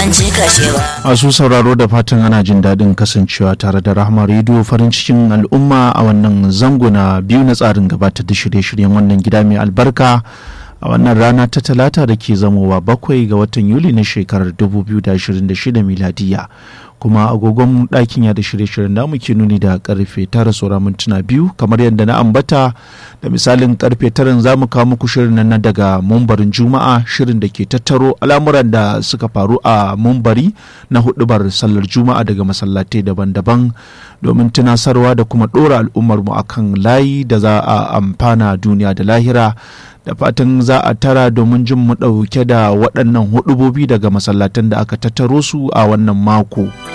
ban cika shi ba masu sauraro da fatan ana jin daɗin kasancewa tare da rahama rediyo farin cikin al'umma a wannan zango na biyu na tsarin gabatar da shirye-shiryen wannan gida mai albarka a wannan rana ta talata da ke zamowa bakwai ga watan yuli na shekarar 2026 miladiya kuma agogon ɗakin ya da shirye-shiryen da muke nuni da karfe tara saura mintuna biyu kamar yadda na ambata da misalin karfe taran za mu kawo muku shirin nan daga mumbarin juma'a shirin da ke tattaro al'amuran da suka faru a mumbari na hudubar sallar juma'a daga masallatai daban-daban domin tunasarwa da kuma ɗora al'ummarmu akan layi da za a amfana duniya da lahira da fatan za a tara domin jin mu ɗauke da waɗannan hudubobi daga masallatan da aka tattaro su a wannan mako.